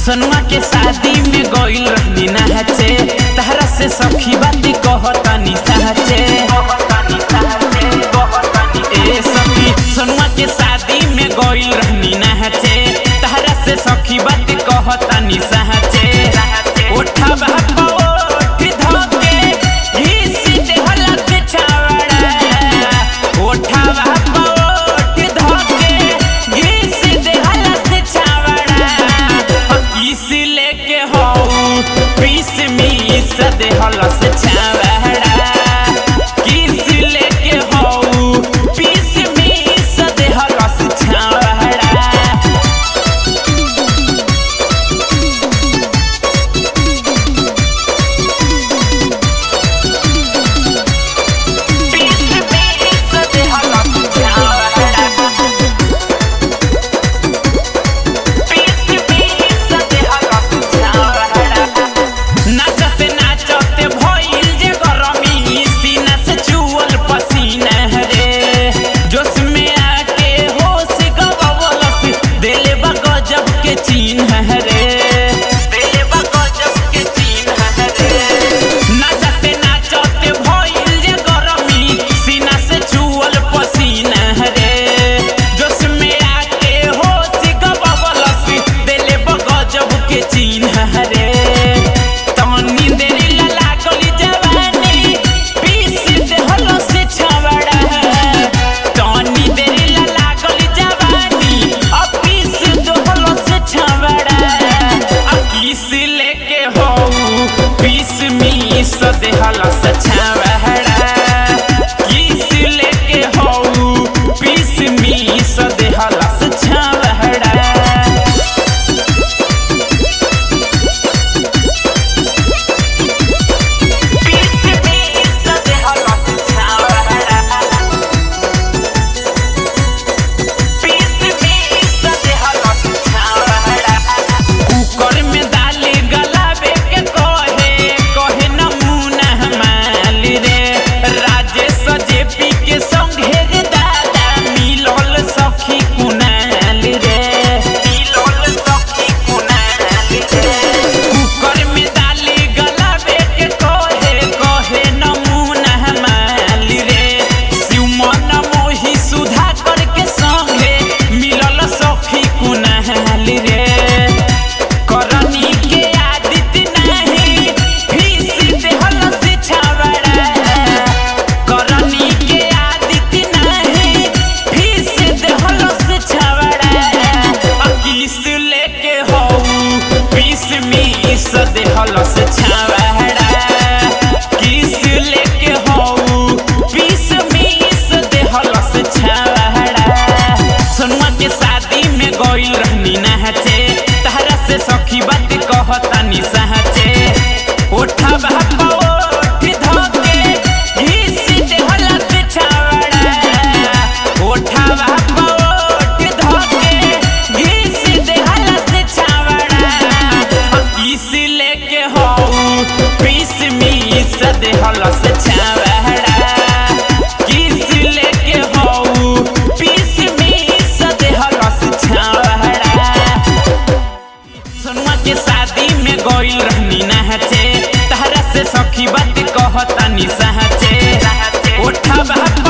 सनुआ के शादी में गइल रहनी नहचे तहरा से सखी बाती कहतानी सहचे ए सखी सनुआ के शादी में गइल रहनी नहचे तहरा से सखी बाती कहतानी सहचे ओठा बापा ओठ धोके घीस देहला से छावड़ा ओठा बापा ओठ धोके घीस देहला से छावड़ा किस लेके हो पीस मीस देहला से छावड़ा किस लेके हो पीस मीस देहला से छावड़ा पीस मीस देहला से छावड़ा नाचते नाचते भइल जे गरमी सीना से चुअल पसीना रे जोश में आके होश गवलस दिले बा गजब के चिन्ह रे दिले बा गजब के चिन्ह रे नाचते नाचते भइल जे गरमी सीना से चुअल पसीना रे जोश में आके होश गवलस दिले बा गजब के चिन्ह रे तनी देरी ला लागली जवानी पीस देहलो से छवड़ा तनी देरी ला लागली जवानी अब पीस देहलो से छवड़ा अब किस लेके हो पीस मीस देहलो से छवड़ा किस लेके हो पीस मीस देहलो से छवड़ा पीस मीस देहलो से छवड़ा पीस मीस देहलो से छवड़ा कुकर में दाल गलाबे के कहे कहे नमूना माल रे राजेश जेपी के संगे रे दादा मिलल सखी कुनाल रे मिलल सखी कुनाल रे कुकर में दाल गलाबे के कहे कहे नमूना माल रे शिवमन मोही सुधा करके संगे मिलल सखी कुनाल रे करनी के आदित नहीं फीस देहल से छावड़ा करनी के आदित नहीं फीस देहल से छावड़ा किस लेके हो पीस मीस देहल से छावड़ा किस लेके हो पीस मीस देहल से छावड़ा सनुआ के शादी में गइल रहनी नहचे तहरा से सखी बात कहतानी सहचे ओठा बापा ओठ धोके घीस देहला से छावड़ा ओठा बापा ओठ धोके घीस देहला से छावड़ा किस लेके हो पीस मीस देहला से छावड़ा किस लेके हो पीस मीस देहला से छावड़ा सनुआ के शादी में गइल रहनी नहचे तहरा से सखी बात कहतानी सहचे ओठा बापा